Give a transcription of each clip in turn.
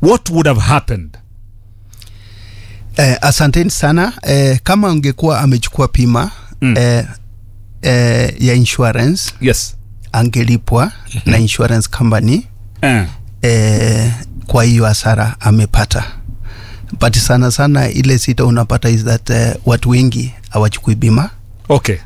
what would have happened Eh, asanteni sana eh, kama ungekuwa amechukua pima Mm. eh, eh, ya insurance yes angelipwa na insurance company eh. eh, kwa hiyo hasara amepata but sana sana ile sita unapata is that eh, watu wengi hawachukui bima okay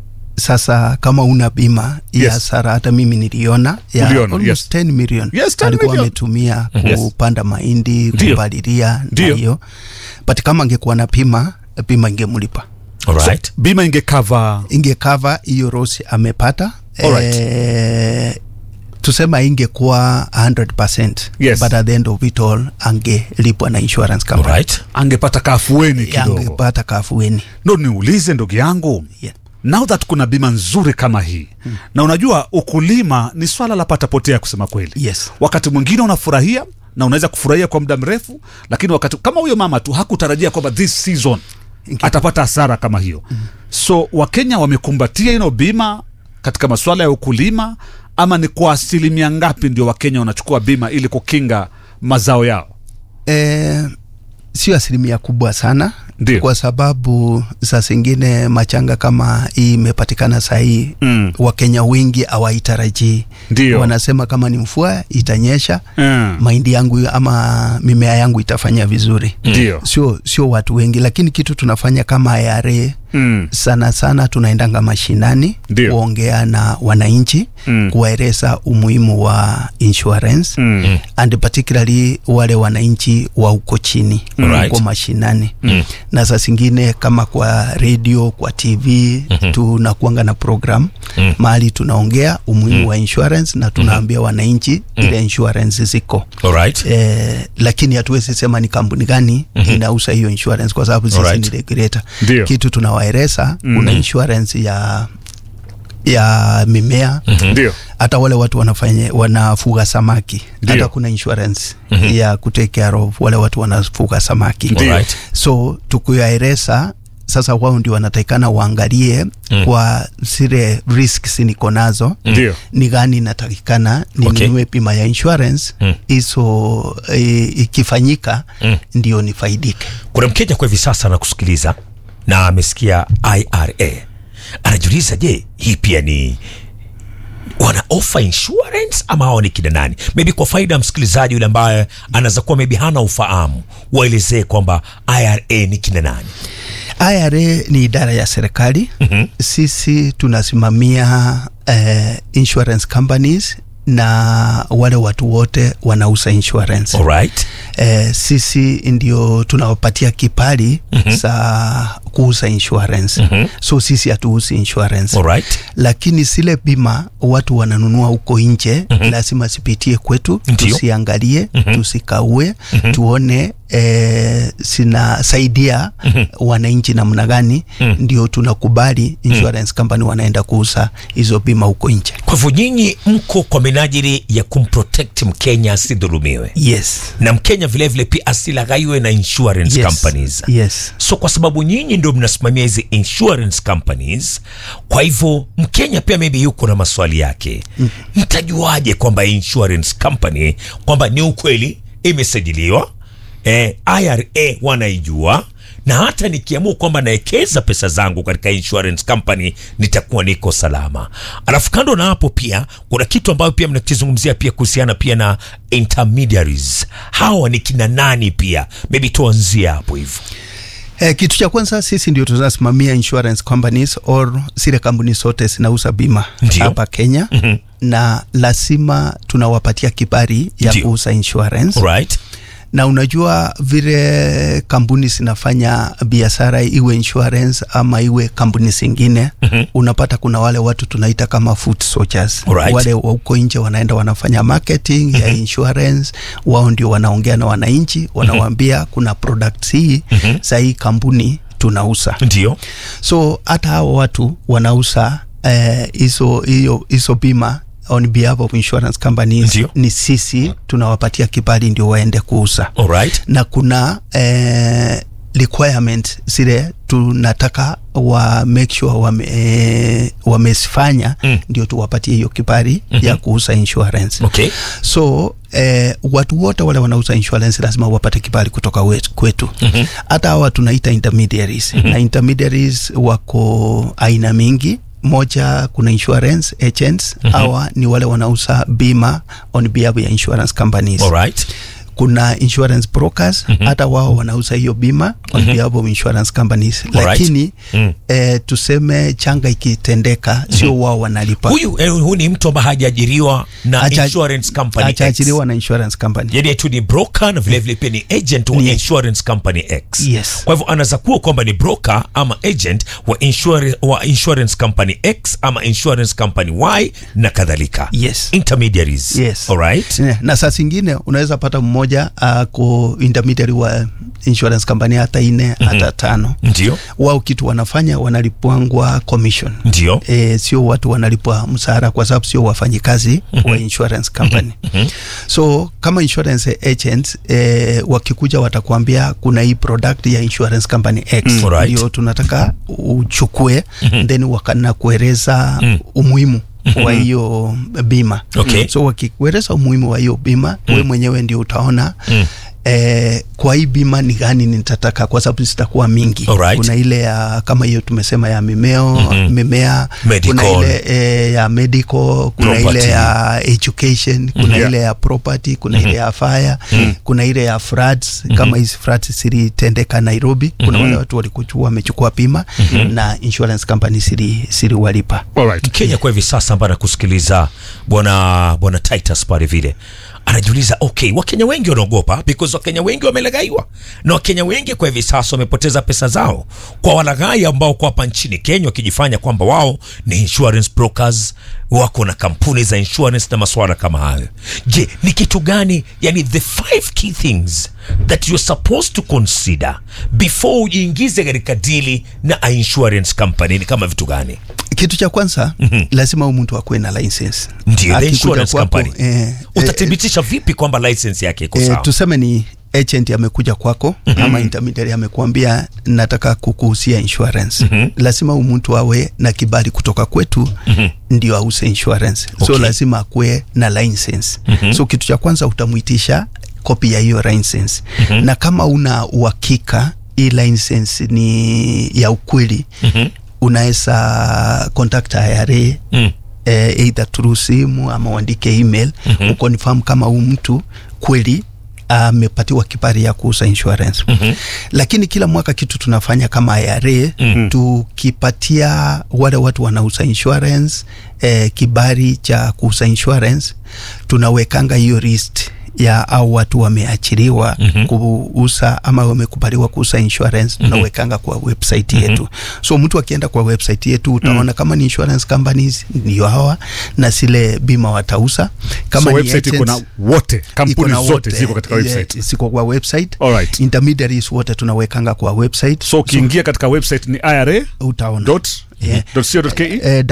sasa kama una bima hii Yes. hasara hata mimi niliona ya Uliona, almost yes. 10 million Yes, 10 alikuwa million. ametumia Yes. kupanda mahindi Ndio. kupalilia na Ndio. hiyo but kama angekuwa na pima bima ingemlipa Alright. bima ingekava ingekava hiyo rosi amepata Alright. eh, tusema ingekuwa 100% Yes. but at the end of it all angelipwa na insurance company Alright. angepata kafueni kidogo angepata kafueni ndo niulize ndugu yangu yeah. now that kuna bima nzuri kama hii hmm. na unajua ukulima ni swala la patapotea kusema kweli Yes. wakati mwingine unafurahia na unaweza kufurahia kwa muda mrefu lakini wakati kama huyo mama tu hakutarajia kwamba this season atapata hasara kama hiyo mm. so wakenya wamekumbatia ino bima katika masuala ya ukulima ama ni kwa asilimia ngapi ndio wakenya wanachukua bima ili kukinga mazao yao eh, sio asilimia kubwa sana Ndio. kwa sababu saa zingine machanga kama hii imepatikana sahii Mm. wakenya wengi hawaitarajii Ndio. wanasema kama ni mvua itanyesha Mm. mahindi yangu ama mimea yangu itafanya vizuri Ndio. sio sio watu wengi lakini kitu tunafanya kama IRA Mm. sana sana tunaendanga mashinani Ndio. kuongea na wananchi Mm. kuwaeleza umuhimu wa insurance Mm. and particularly wale wananchi wa huko chini Alright. huko mashinani na saa zingine kama kwa radio kwa tv tunakuanga na program mahali tunaongea umuhimu wa insurance na tunaambia wananchi ile insurance ziko Alright. eh, lakini hatuwezi sema ni kampuni gani inauza hiyo insurance kwa sababu sisi Alright. ni regulator Ndio. kitu tunawaeleza kuna insurance ya ya mimea ndio hata wale watu wanafanya wanafuga samaki Ndio. hata kuna insurance ya kutake care of wale watu wanafuga samaki Ndio. Alright. so tukuyaeleza sasa wao ndio wanatakikana waangalie mm. kwa zile risks niko nazo Ndio. ni gani inatakikana ninunue Okay. bima ya insurance Mm. hizo e, ikifanyika Mm. ndio nifaidike kuna mkenya kwa hivi sasa anakusikiliza na amesikia ira anajiuliza je hii pia ni wana offer insurance ama hao ni kina nani maybe kwa faida ya msikilizaji yule ambaye anaweza kuwa maybe hana ufahamu waelezee kwamba ira ni kina nani IRA ni idara ya serikali mm-hmm. Sisi tunasimamia eh, insurance companies na wale watu wote wanauza insurance alright eh, sisi ndio tunawapatia kipali mm-hmm. za kuuza insurance mm-hmm. so sisi hatuuzi insurance alright lakini zile bima watu wananunua huko nje mm-hmm. lazima zipitie kwetu Ndio. tusiangalie mm-hmm. tusikaue mm-hmm. tuone eh, zinasaidia mm-hmm. wananchi namna gani mm-hmm. ndio tunakubali insurance mm-hmm. company wanaenda kuuza hizo bima huko nje kwa hivyo nyinyi mko kwa minajili ya kumprotect mkenya asidhulumiwe yes na mkenya vilevile pia asilaghaiwe na insurance yes. companies yes so kwa sababu nyinyi ndio mnasimamia hizi insurance companies kwa hivyo mkenya pia maybe yuko na maswali yake mtajuaje kwamba insurance company kwamba ni ukweli imesajiliwa eh, ira wanaijua na hata nikiamua kwamba naekeza pesa zangu katika insurance company nitakuwa niko salama alafu kando na hapo pia kuna kitu ambayo pia mnakizungumzia pia kuhusiana pia na intermediaries hawa ni kina nani pia maybe tuanzie hapo hivyo Eh, kitu cha kwanza sisi ndio tunasimamia insurance companies or zile kampuni zote zinauza bima Ndio. hapa Kenya mm-hmm. na lazima tunawapatia kibali ya Ndio. kuuza insurance right na unajua vile kampuni zinafanya biashara iwe insurance ama iwe kampuni zingine mm-hmm. unapata kuna wale watu tunaita kama foot soldiers Alright. wale wa huko nje wanaenda wanafanya marketing mm-hmm. ya insurance wao ndio wanaongea na wananchi wanawaambia mm-hmm. kuna products hii mm-hmm. za hii kampuni tunauza ndio so hata hao watu wanauza hizo eh, hiyo hizo bima on behalf of insurance companies Ndio. ni sisi tunawapatia kibali ndio waende kuuza alright na kuna eh, requirement zile tunataka wa make sure wame, eh, wamezifanya Mm. ndio tuwapatie hiyo kibali ya kuuza insurance okay so eh, watu wote wale wanauza insurance lazima wapate kibali kutoka wetu, kwetu hata hawa tunaita intermediaries na intermediaries wako aina mingi moja kuna insurance agents hawa ni wale wanauza bima on behalf ya insurance companies alright kuna insurance brokers hata wao wanauza hiyo bima on behalf of insurance companies Alright. lakini Mm. eh, tuseme changa ikitendeka sio wao wanalipa huyu eh, huyu ni mtu ambaye hajaajiriwa na Acha- insurance company X. achaachiliwa na insurance company yani tu ni broker na vilevile pia ni agent wa Ni- insurance company x Yes. kwa hivyo anaweza kuwa kwamba ni broker ama agent wa, insure, wa insurance company x ama insurance company y na kadhalika Yes. intermediaries Yes. alright Yeah, na saa zingine unaweza pata mmoja ako intermediary wa insurance company hata ine hata tano ndio wao kitu wanafanya wanalipwangwa commission ndio e, sio watu wanalipwa msahara kwa sababu sio wafanyikazi wa insurance company so kama insurance agents e, wakikuja watakuambia kuna hii product ya insurance company X Alright. ndio tunataka uchukue then wakana kueleza umuhimu wa hiyo bima Okay. so wakikueleza umuhimu wa hiyo bima we mwenyewe ndio utaona Eh, kwa hii bima ni gani nitataka kwa sababu zitakuwa mingi Alright. kuna ile ya kama hiyo tumesema ya mimeo mimea Medical. kuna ile e, ya medical kuna Property. ile ya education kuna Yeah. ile ya property kuna ile ya fire kuna ile ya floods kama hizi floods zilitendeka Nairobi kuna wale watu walikuchua wamechukua bima na insurance company sili siliwalipa Alright. mkenya kwa hivi sasa ambaye anakusikiliza bwana bwana titus pale vile anajiuliza okay wakenya wengi wanaogopa because wakenya wengi wamelagaiwa na wakenya wengi kwa hivi sasa wamepoteza pesa zao kwa walaghai ambao kwa hapa nchini kenya wakijifanya kwamba wao ni insurance brokers wako na kampuni za insurance na maswala kama hayo je ni kitu gani yani the five key things that you're supposed to consider before ujiingize katika dili na a insurance company ni kama vitu gani kitu cha kwanza lazima huyu mtu akuwe na license ndio the Akikuja insurance kwako, company eh, eh, utathibitisha vipi kwamba license yake iko E, sawa tuseme ni agent amekuja kwako ama intermediary amekuambia nataka kukuhusia insurance lazima huyu mtu awe na kibali kutoka kwetu ndio ause insurance so Okay. lazima akuwe na license so kitu cha kwanza utamwitisha kopi ya hiyo license na kama una uhakika hii license ni ya ukweli unaweza contact IRA Mm. eh, either through simu ama uandike email mm-hmm. ukonfirm kama huu mtu kweli amepatiwa kibali ya kuuza insurance mm-hmm. lakini kila mwaka kitu tunafanya kama IRA mm-hmm. tukipatia wale watu wanauza insurance eh, kibali cha kuuza insurance tunawekanga hiyo list ya au watu wameachiliwa mm-hmm. kuuza ama wamekubaliwa kuuza insurance tunawekanga kwa website yetu so mtu akienda kwa website yetu utaona kama ni insurance companies ndio hawa na zile bima watauza kama so ni website iko na agents, wote iko kampuni na zote wote, ziko katika eh, website ziko kwa website Alright. intermediaries wote tunawekanga kwa website so ukiingia katika website ni ira utaona dot Yeah. dot co dot ke eh,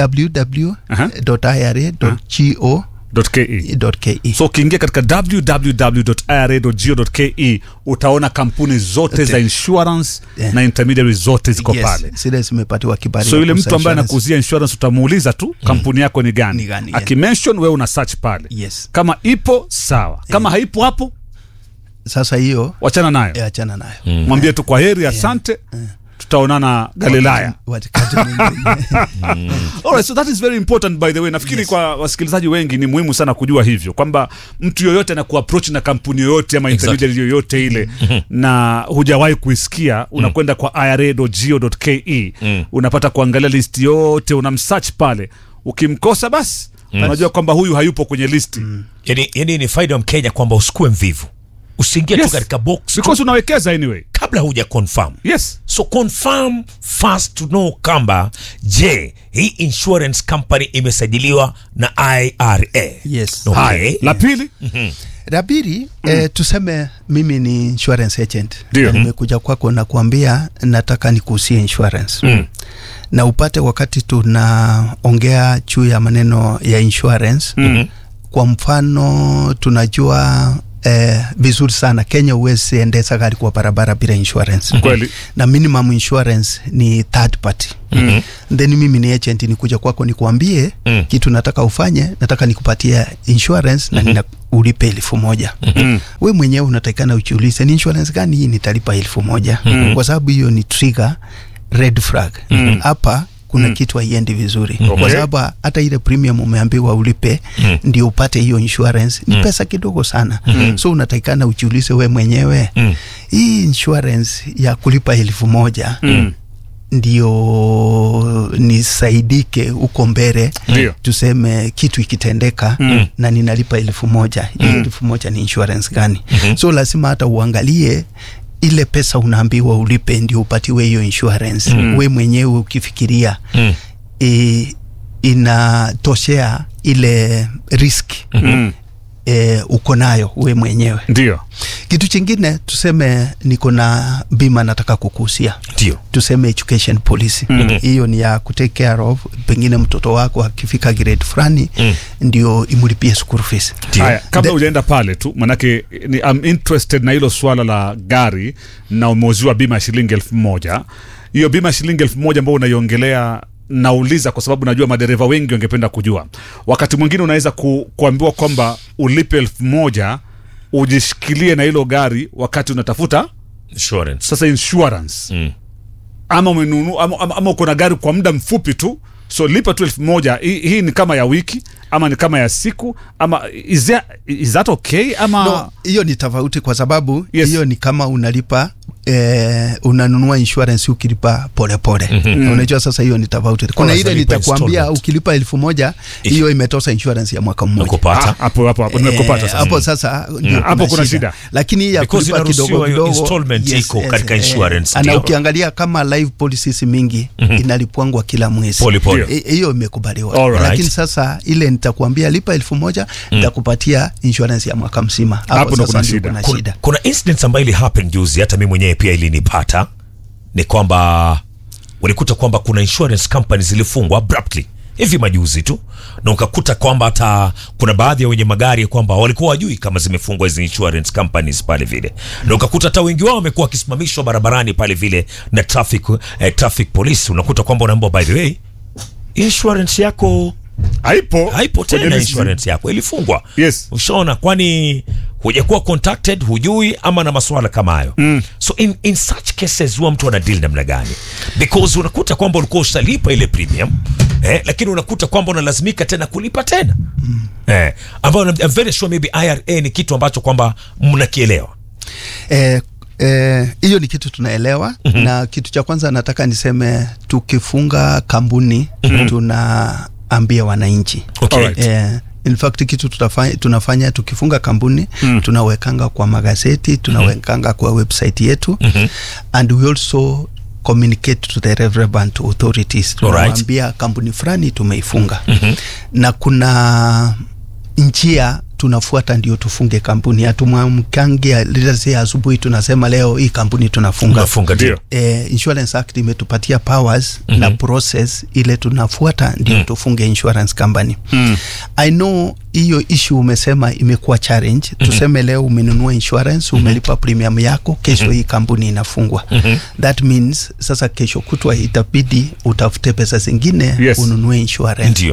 www.ira.go dot ke .ke so ukiingia katika www.ira.go.ke utaona kampuni zote za insurance Yeah. na intermediary zote ziko Yes, pale zile zimepatiwa kibali so ya yule kuuza mtu ambaye insurance. anakuuzia insurance utamuuliza tu kampuni yako ni gani, Ni gani, yeah. akimention wewe una search pale Yes. kama ipo sawa kama haipo hapo sasa hiyo wachana nayo eh, achana nayo mwambie tu kwa heri asante tutaonana galilaya Wakati mwingine. Alright, so that is very important by the way nafikiri Yes. kwa wasikilizaji wengi ni muhimu sana kujua hivyo kwamba mtu yoyote anakuapproach na kampuni yoyote ama Exactly. intermediary yoyote ile na hujawahi kuisikia unakwenda kwa ira.go.ke unapata kuangalia list yote unamsearch pale ukimkosa basi unajua kwamba huyu hayupo kwenye listi yani, yani ni faida ya mkenya kwamba usikue mvivu usiingie Yes. tu katika box tu because unawekeza anyway kabla huja confirm yes so confirm first to know kwamba je hii insurance company imesajiliwa na ira Yes. okay. haya la pili la pili eh, tuseme mimi ni insurance agent Ndio. Na nimekuja kwako na kuambia nataka nikuhusie insurance Mm. na upate wakati tunaongea juu ya maneno ya insurance Mhm. kwa mfano tunajua eh, vizuri sana Kenya huwezi endesha gari kwa barabara bila insurance Kweli. na minimum insurance ni third party mm-hmm. then mimi ni agent nikuja kwako nikuambie Mm. kitu nataka ufanye nataka nikupatia insurance na nina ulipe elfu moja mm-hmm. we mwenyewe unatakikana ujiulize ni insurance gani hii nitalipa elfu moja mm-hmm. kwa sababu hiyo ni trigger red flag hapa kuna mm. kitu haiendi vizuri Okay. kwa sababu hata ile premium umeambiwa ulipe Mm. ndio upate hiyo insurance ni pesa kidogo sana so unatakikana ujiulize we mwenyewe Mm. hii insurance ya kulipa elfu moja Mm. ndio nisaidike huko mbele Ndio. tuseme kitu ikitendeka Mm. na ninalipa elfu moja hii elfu moja ni insurance gani so lazima hata uangalie ile pesa unaambiwa ulipe ndio upatiwe hiyo insurance we mwenyewe ukifikiria Mm. e, inatoshea ile risk Mm. e, uko nayo we mwenyewe Ndio. kitu chingine tuseme niko na bima nataka kukuhusia Ndio. tuseme education policy hiyo ni ya kutake care of pengine mtoto wako akifika grade fulani Mm. ndio imulipie school fees Ndio. Haya, kabla The- hujaenda pale tu, manake ni, I'm interested na hilo swala la gari na umeuziwa bima ya shilingi elfu moja. Hiyo bima ya shilingi elfu moja ambayo unaiongelea nauliza kwa sababu najua madereva wengi wangependa kujua. Wakati mwingine unaweza ku, kuambiwa kwamba ulipe elfu moja ujishikilie na hilo gari wakati unatafuta Insurance. sasa insurance Mm. ama umenunu ama, ama, ama uko na gari kwa muda mfupi tu so lipa tu elfu moja hii, hii ni kama ya wiki ama ni kama ya siku ama is, there, is that okay ama no hiyo ni tofauti kwa sababu Yes. hiyo ni kama unalipa eh, unanunua insurance ukilipa polepole mm-hmm. unajua sasa hiyo ni tofauti kuna Unaweza ile lipa nitakwambia installment. ukilipa elfu moja hiyo imetosa insurance ya mwaka mmoja Nakupata. Ah, hapo hapo hapo nimekupata Eh, sasa hapo sasa ndio hapo kuna shida. lakini hii ya Because kulipa kidogo inaruhusiwa hiyo kidogo installment iko katika insurance, ana ndio. ukiangalia kama live policies mingi inalipwangwa kila mwezi Pole pole. Eh, hiyo imekubaliwa Alright. lakini sasa ile nitakuambia lipa elfu moja nitakupatia insurance ya mwaka mzima Hapo ndo sasa kuna ndio shida. kuna kuna, shida kuna incidents ambayo ili happen juzi hata mi mwenyewe pia ilinipata ni kwamba ulikuta kwamba kuna insurance companies zilifungwa abruptly hivi majuzi tu na ukakuta kwamba hata kuna baadhi ya wenye magari kwamba walikuwa wajui kama zimefungwa hizi insurance companies pale vile na ukakuta hata wengi wao wamekuwa wakisimamishwa barabarani pale vile na traffic, eh, traffic police unakuta kwamba unaambiwa by the way insurance yako haipo haipo kwenye tena list. insurance yako ilifungwa Yes. ushaona kwani hujakuwa contacted hujui ama na maswala kama hayo mm. so in, in such cases huwa mtu ana deal namna gani because unakuta kwamba ulikuwa ushalipa ile premium eh, lakini unakuta kwamba unalazimika tena kulipa tena mm. eh, ambayo I'm very sure maybe IRA ni kitu ambacho kwamba mnakielewa Eh, eh, hiyo ni kitu tunaelewa mm-hmm. na kitu cha kwanza nataka niseme tukifunga kampuni mm-hmm. tunaambia wananchi okay. Alright. Eh, in fact kitu tutafanya, tunafanya tukifunga kampuni mm. tunawekanga kwa magazeti tunawekanga kwa website yetu mm-hmm. and we also communicate to the relevant authorities tunawambia kampuni fulani tumeifunga mm-hmm. na kuna njia tunafuata ndio tufunge kampuni hatumwamkangia let's asubuhi tunasema leo hii kampuni tunafunga Unafunga ndio. Ndio. eh, insurance act imetupatia powers mm-hmm. na process ile tunafuata ndio mm. tufunge insurance company mm. i know hiyo issue umesema imekuwa challenge mm-hmm. tuseme leo umenunua insurance umelipa premium yako kesho mm-hmm. hii kampuni inafungwa mm-hmm. that means sasa kesho kutwa itabidi utafute pesa zingine Yes. ununue insurance ndio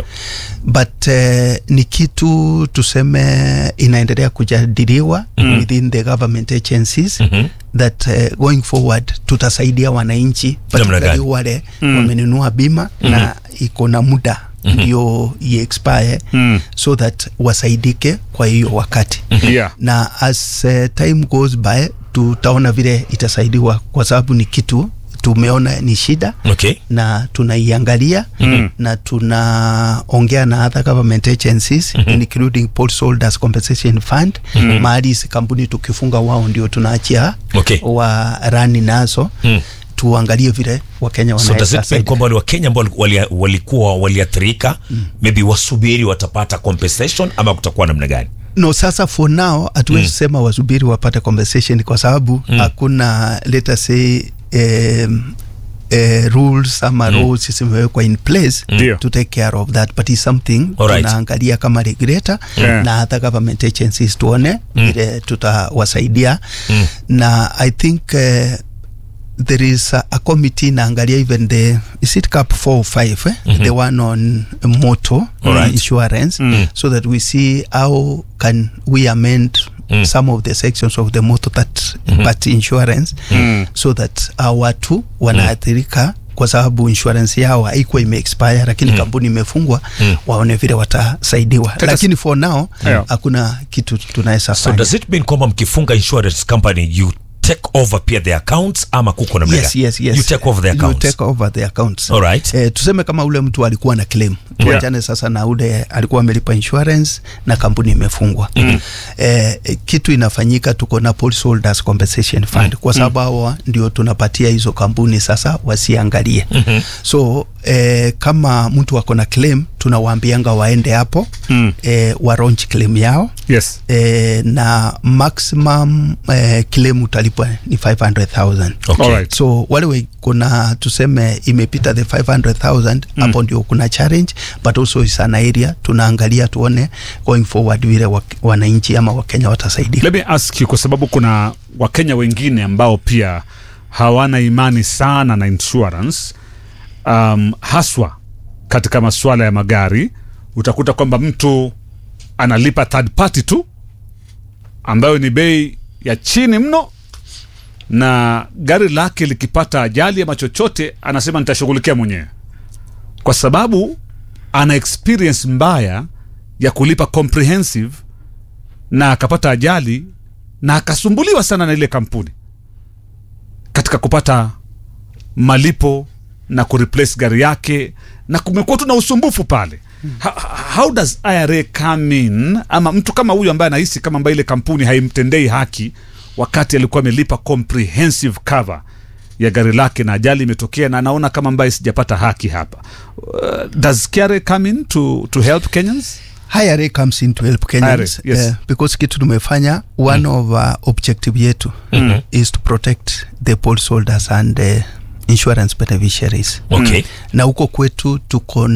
but uh, ni kitu tuseme inaendelea kujadiliwa mm. within the government agencies mm-hmm. that uh, going forward tutasaidia wananchi particularly gani? wale mm. wamenunua bima mm-hmm. na iko na muda ndio mm-hmm. iexpire Mm. so that wasaidike kwa hiyo wakati yeah. na as uh, time goes by tutaona vile itasaidiwa kwa sababu ni kitu tumeona ni shida okay. na tunaiangalia mm. na tunaongea na other government agencies mm-hmm. including Policyholders Compensation Fund mm-hmm. mahali hizi kampuni tukifunga wao ndio tunaachia Okay. wa rani nazo mm. tuangalie vile wakenya so does wanaweza it mean saidia. kwamba wale wakenya ambao wali- walikuwa waliathirika mm. maybe wasubiri watapata compensation ama kutakuwa namna gani no sasa for now hatuwezi mm. sema wasubiri wapate compensation kwa sababu hakuna let us say um, eh, rules ama rules zimewekwa in place Ndio. to take care of that but is something Alright. tunaangalia kama regulator Yeah. na hata government agencies tuone vile tutawasaidia na i think eh, there is a, a committee naangalia even the is it cap 4 or 5 eh? the one on motor Alright. insurance so that we see how can we amend some of the sections of the motor that but insurance so that our watu wanaathirika kwa sababu insurance yao haikuwa imeexpire lakini kampuni imefungwa waone vile watasaidiwa Tata- lakini for now Yeah. hakuna kitu tunaweza so fanya does it mean kwamba mkifunga insurance company you take over pia the accounts ama kuko namna yes, gani? yes, yes. you take over the You accounts take over the accounts. Alright. Eh, tuseme kama ule mtu alikuwa na claim tuachane sasa na ule alikuwa amelipa insurance na kampuni imefungwa mm. eh, eh, kitu inafanyika tuko na policyholders compensation fund mm. kwa sababu hawa ndio tunapatia hizo kampuni sasa wasiangalie mm-hmm. so eh, kama mtu ako na claim tunawaambianga waende hapo mm. eh, wa launch claim yao yes eh, na maximum eh, claim utalipwa ni 500000 Okay. Alright. so wale we- kuna tuseme imepita the 500000 hapo ndio kuna challenge but also is an area tunaangalia tuone going forward vile wa- wananchi ama wakenya watasaidia let me ask you kwa sababu kuna wakenya wengine ambao pia hawana imani sana na insurance um, haswa katika masuala ya magari utakuta kwamba mtu analipa third party tu ambayo ni bei ya chini mno na gari lake likipata ajali ama chochote anasema nitashughulikia mwenyewe kwa sababu ana experience mbaya ya kulipa comprehensive na akapata ajali na akasumbuliwa sana na ile kampuni katika kupata malipo na kureplace gari yake na kumekuwa tu na usumbufu pale Ha- ha- how does IRA come in ama mtu kama huyu ambaye anahisi kama ambaye ile kampuni haimtendei haki wakati alikuwa amelipa comprehensive cover ya gari lake na ajali imetokea na anaona kama ambaye sijapata haki hapa uh, does KRA come in to, to help Kenyans IRA comes in to help Kenyans IRA, yes. eh, because kitu tumefanya one of uh, objective yetu is to protect the policyholders and uh, insurance beneficiaries Okay. na huko kwetu tuko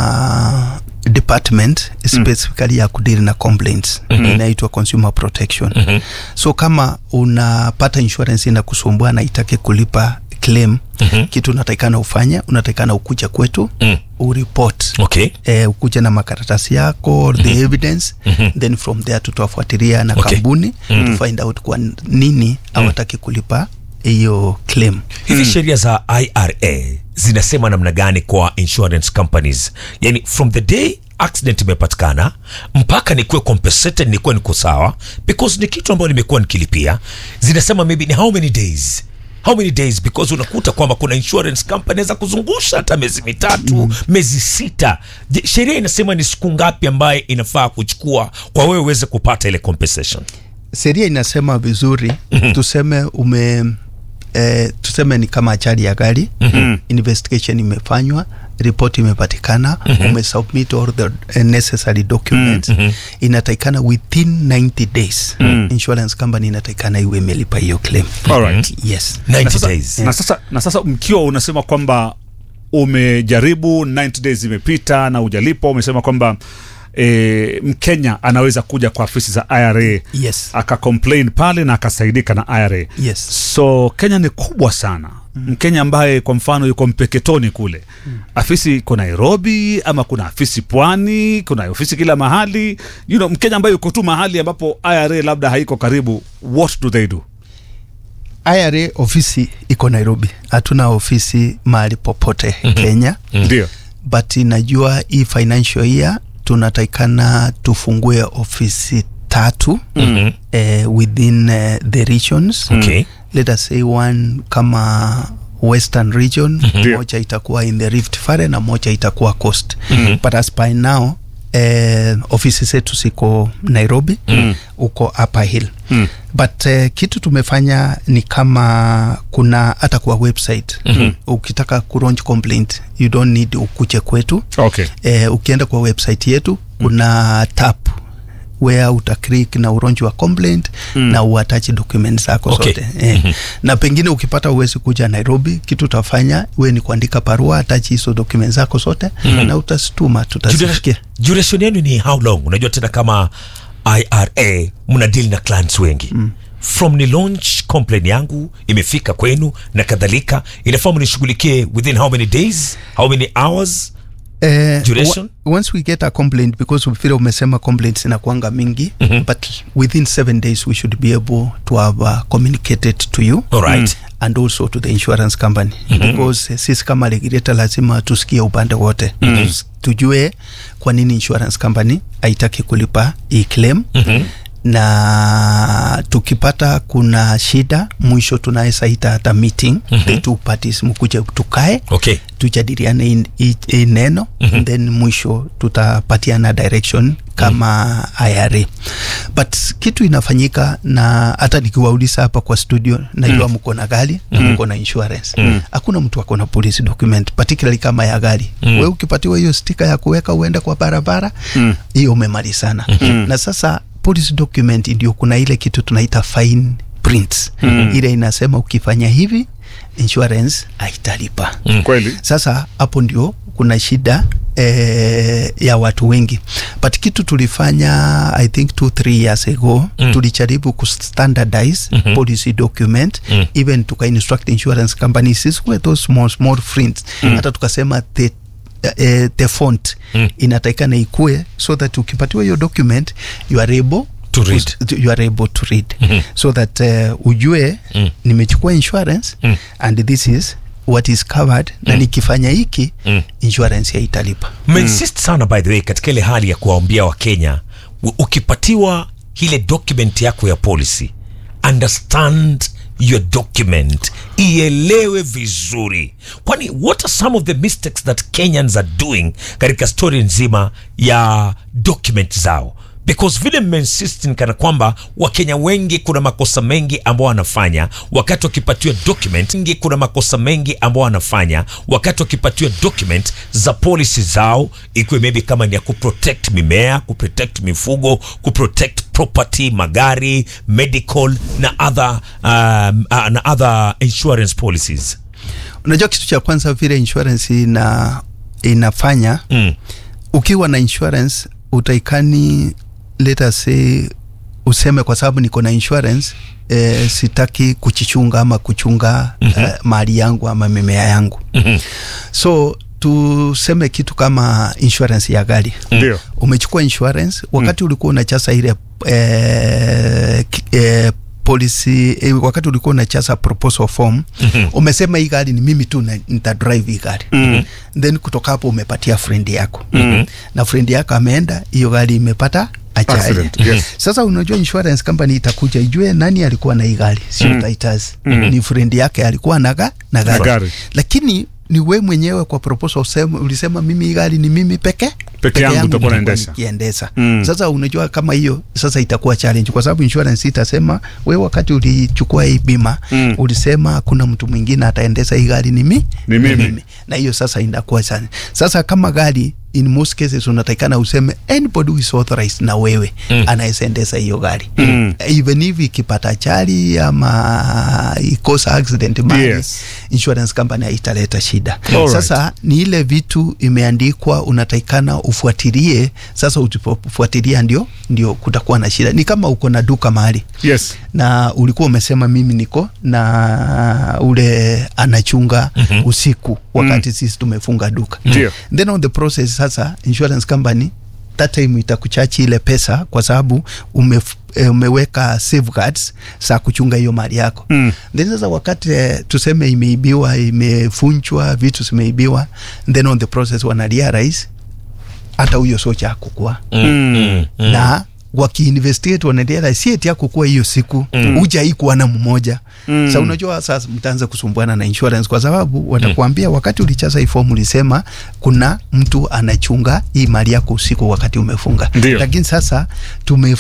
na department specifically ya kudili na complaints inaitwa consumer protection so kama unapata insurance inakusumbua na itake kulipa claim kitu unatakikana ufanye unatakikana ukuja kwetu Mm. ureport Okay. eh, ukuja na makaratasi yako the evidence then from there tutafuatilia na Okay. kampuni to find out kwa nini hawataki kulipa hiyo claim hivi sheria za ira zinasema namna gani kwa insurance companies yani from the day accident imepatikana mpaka nikuwe compensated nikuwe niko sawa because ni kitu ambayo nimekuwa nikilipia zinasema maybe ni how many days how many days because unakuta kwamba kuna insurance company za kuzungusha hata miezi mitatu mm. miezi sita Je, sheria inasema ni siku ngapi ambaye inafaa kuchukua kwa wewe uweze kupata ile compensation sheria inasema vizuri tuseme ume eh, tuseme ni kama ajali ya gari investigation imefanywa report imepatikana umesubmit all the eh, necessary documents inatakikana within 90 days insurance company inatakikana iwe imelipa hiyo claim Alright. yes 90 na sasa, days na sasa, na sasa mkiwa unasema kwamba umejaribu 90 days imepita na ujalipa umesema kwamba e, mkenya anaweza kuja kwa afisi za ira yes akacomplain pale na akasaidika na ira yes so kenya ni kubwa sana mkenya ambaye kwa mfano yuko mpeketoni kule afisi iko nairobi ama kuna afisi pwani kuna ofisi kila mahali you know, mkenya ambaye yuko tu mahali ambapo ira labda haiko karibu what do they do IRA ofisi iko Nairobi, hatuna ofisi mahali popote Kenya, ndio but najua hii financial year tunatakikana tufungue ofisi tatu Mhm. eh, within eh, the regions Okay. let us say one kama western region Ndio. moja itakuwa in the rift valley na moja itakuwa coast but as by now eh, ofisi zetu ziko nairobi uko upper hill Mm. but eh, kitu tumefanya ni kama kuna hata kwa website ukitaka kulaunch complaint you don't need ukuje kwetu okay eh, ukienda kwa website yetu kuna tap where uta click na uronji wa complaint mm. na uatachi document zako Okay. zote eh. na pengine ukipata uwezi kuja Nairobi, kitu utafanya we ni kuandika barua, atachi hizo document zako zote na utazituma, tutazifikia. duration yenu ni how long unajua tena kama ira mna deal na clients wengi mm. from ni launch complain yangu imefika kwenu na kadhalika inafaa mnishughulikie within how many days how many hours Eh, Duration? wa- once we get a complaint because vile umesema complaints zinakuanga mingi but within seven days we should be able to have uh, communicated to you Alright. and also to the insurance company because eh, sisi kama regulator lazima tusikie upande wote Tus- tujue kwa nini insurance company haitaki kulipa hii claim na tukipata kuna shida mwisho tunaweza ita hata meeting the two parties mkuje tukae okay tujadiliane hii- hii hii neno mm-hmm. then mwisho tutapatiana direction kama IRA but kitu inafanyika na hata nikiwauliza hapa kwa studio najua mko na gari na mko na insurance hakuna mtu ako na police document particularly kama ya gari we ukipatiwa hiyo stika ya kuweka uende kwa barabara hiyo umemalizana na sasa police document ndio kuna ile kitu tunaita fine print ile inasema ukifanya hivi insurance haitalipa kweli sasa hapo ndio kuna shida eh, ya watu wengi but kitu tulifanya i think two three years ago mm. tulijaribu kustandardize mm-hmm. policy document mm. even tuka instruct insurance companies sisikuwe those small small prints mm. hata tukasema the eh, the font mm. inatakikana ikue so that ukipatiwa hiyo document you are able To read. to- you are able to read mm-hmm. so that uh, ujue mm. nimechukua insurance mm. and this is what is covered mm. na nikifanya hiki mm. insurance yaitalipa mmeinsist sana by the way katika ile hali ya kuwaambia wakenya u- ukipatiwa ile document yako ya policy understand your document ielewe vizuri kwani what are some of the mistakes that kenyans are doing katika story nzima ya document zao because vile mmeinsist ni kana kwamba wakenya wengi kuna makosa mengi ambao wanafanya wakati wakipatiwa document wengi kuna makosa mengi ambao wanafanya wakati wakipatiwa document za policy zao ikiwe maybe kama ni ya kuprotect mimea kuprotect mifugo kuprotect property magari medical na other, um, uh, na other insurance policies unajua kitu cha kwanza vile insurance ina inafanya mm. ukiwa na insurance utaikani let us say useme kwa sababu niko na insurance eh, sitaki kuchichunga ama kuchunga mm-hmm. eh, mali yangu ama mimea yangu Mhm. so tuseme kitu kama insurance ya gari ndio umechukua insurance wakati ulikuwa unachaza ile eh, ki- eh, policy eh, wakati ulikuwa unachaza proposal form umesema hii gari ni mimi tu na- nita drive hii gari then kutoka hapo umepatia friend yako na friend yako ameenda hiyo gari imepata ajali Accident, yes. sasa unajua insurance company itakuja ijue nani alikuwa na hii gari sio mm. Titus ni friend yake alikuwa naga na gari. gari. lakini ni we mwenyewe kwa proposal usema, ulisema mimi hii gari ni mimi peke Peke yangu utakuwa nitakuwa naendesha. nikiendesha Mm. sasa unajua kama hiyo sasa itakuwa challenge kwa sababu insurance itasema we wakati ulichukua hii bima Mm. ulisema kuna mtu mwingine ataendesha hii gari ni mi Ni mimi. na hiyo sasa inakuwa sana sasa kama gari in most cases unatakikana useme anybody who is authorized na wewe mm. anaweza endesha hiyo gari Mm. even if ikipata ajali ama ikosa accident mali Yes. insurance company haitaleta shida Alright. sasa ni ile vitu imeandikwa unatakikana ufuatilie sasa usipofuatilia ndio ndio kutakuwa na shida ni kama uko na duka mahali yes na ulikuwa umesema mimi niko na ule anachunga mm-hmm. usiku wakati mm. sisi tumefunga duka Ndio. then on the process sasa insurance company that time itakuchachi ile pesa kwa sababu ume, eh, umeweka safeguards za kuchunga hiyo mali yako Mm. then sasa wakati eh, tuseme imeibiwa imefunchwa vitu zimeibiwa then on the process wana realize hata huyo socha akukua Mm. na wakiinvestigate wanaendelea si eti yako kuwa hiyo siku mm. uja ikuwa na mmoja mm. sa unajua sasa mtaanza kusumbuana na insurance kwa sababu watakuambia mm. wakati ulichaza hii fomu ulisema kuna mtu anachunga hii mali yako usiku wakati umefunga Ndio. lakini sasa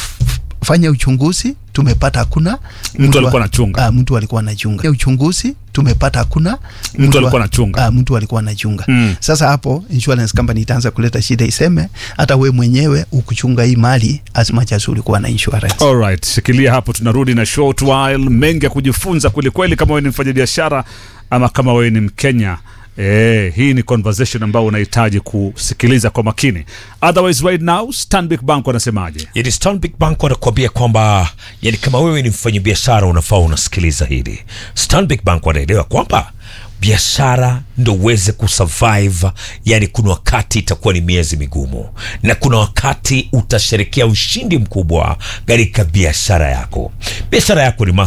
tumefanya uchunguzi tumepata hakuna Mtu alikuwa anachunga. ah, mtu alikuwa anachunga uchunguzi tumepata hakuna Mtu alikuwa anachunga. Ah, mtu alikuwa anachunga Mm. sasa hapo insurance company itaanza kuleta shida iseme hata we mwenyewe ukuchunga hii mali as much as ulikuwa na insurance Alright, shikilia hapo, tunarudi na short while. Mengi ya kujifunza kwelikweli, kama wewe ni mfanyabiashara ama kama wewe ni Mkenya. Eh, hii ni conversation ambayo unahitaji kusikiliza kwa makini. Otherwise right now Stanbic Bank wanasemaje? yani Stanbic Bank wanakuambia kwamba yani kama wewe ni mfanyabiashara unafaa unasikiliza hili. Stanbic Bank wanaelewa kwamba biashara ndo uweze kusurvive, yani kuna wakati itakuwa ni miezi migumu na kuna wakati utasherekea ushindi mkubwa katika biashara yako. Biashara yako ni